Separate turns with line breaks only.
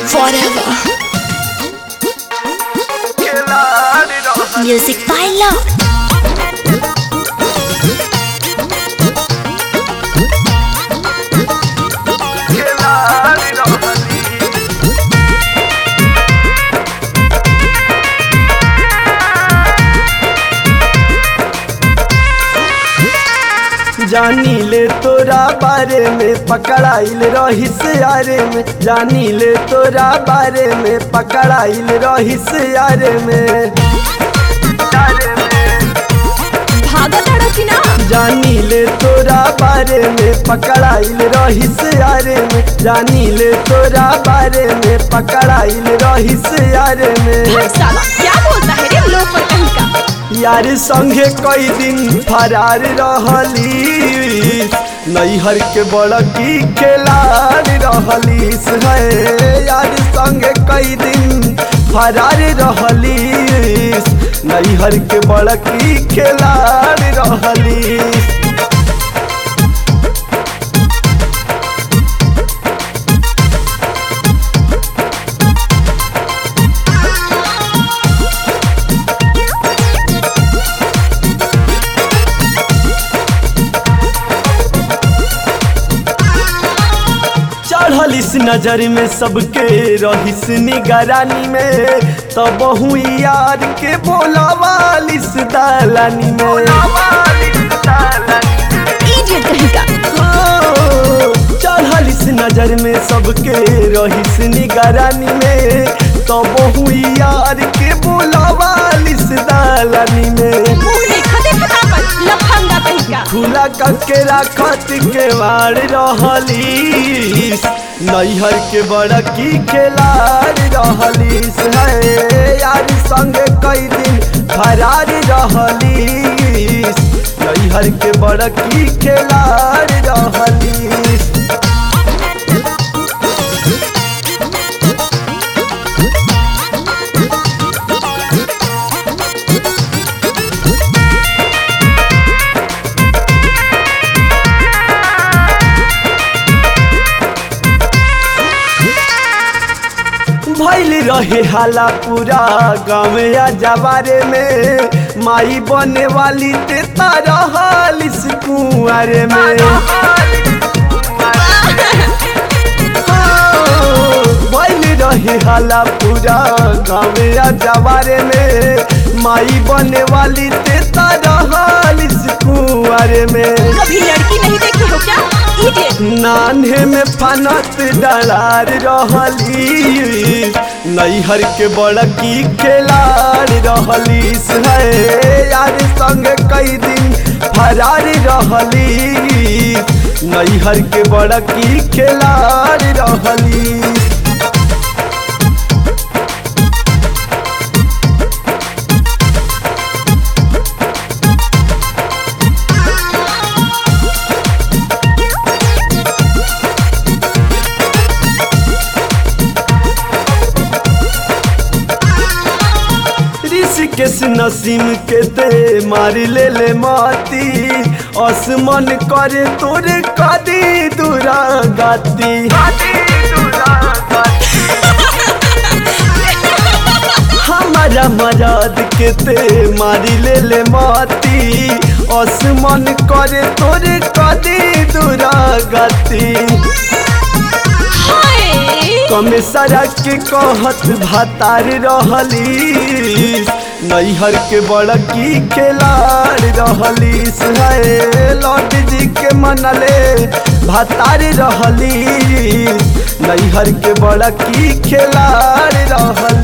forever. Music by Lord.
जानी ले तोरा बारे में पकड़ाइल रहिस यारे में जानी ले तोरा बारे में पकड़ाइल रहिस यारे में
भागत अड़की ना
जानी ले तोरा बारे में पकड़ाइल रहिस यारे में जानी ले तोरा बारे में पकड़ाइल रहिस यारे में
भाग साला क्या बोलता है रे लोग पर कहीं का
यार संगे कई दिन फरार रहली नैहर के बड़की खिलाड़ रहलीस है यार संगे कई दिन फरार रहली नैहर के बड़की खिलाड़ रहलीस चढ़लिस नजर में सबके रहिस निगरानी में तब बहु यार के बोला वालिस दालानी में
इडियट कहीं का
ओ, चढ़लिस नजर में सबके रहिस निगरानी में तब बहु यार के बोला वालिस दालानी में
मुंह देखा देखा ना पर लफंगा कहीं का
खुला करके राखत के मार रहलीस नैहर के बड़की खिलाड़ रहलीस है यार संग कई दिन फरार रहलीस नैहर के बड़की खिलाड़ रहलीस भैल रहे हाला पूरा गाँव या जवारे में माई बने वाली ते तारा हालिस कुआरे में भैल रहे हाला पूरा गाँव या जवारे में माई बने वाली ते तारा हालिस कुआरे में
कभी लड़की नहीं देखी हो क्या इडियट
नान्हे में फनत डलार रहली नैहर के बड़की खिलाड़ रहलीस है यार संग कई दिन फरार रहली नैहर के बड़की खिलाड़ रहली ऋषिकेश नसीम के दे मार ले ले माती आसमान करे तोरे कदी दूरा गाती हमारा मराद के ते मारी ले ले माती आसमान करे तोरे कदी दूरा गाती
हाय
कमे सड़क के कहत भातार रहली नैहर के बड़की खिलाड़ रहलीस है लौट जी के मनले भातार रहली नैहर के बड़की खिलाड़ रहली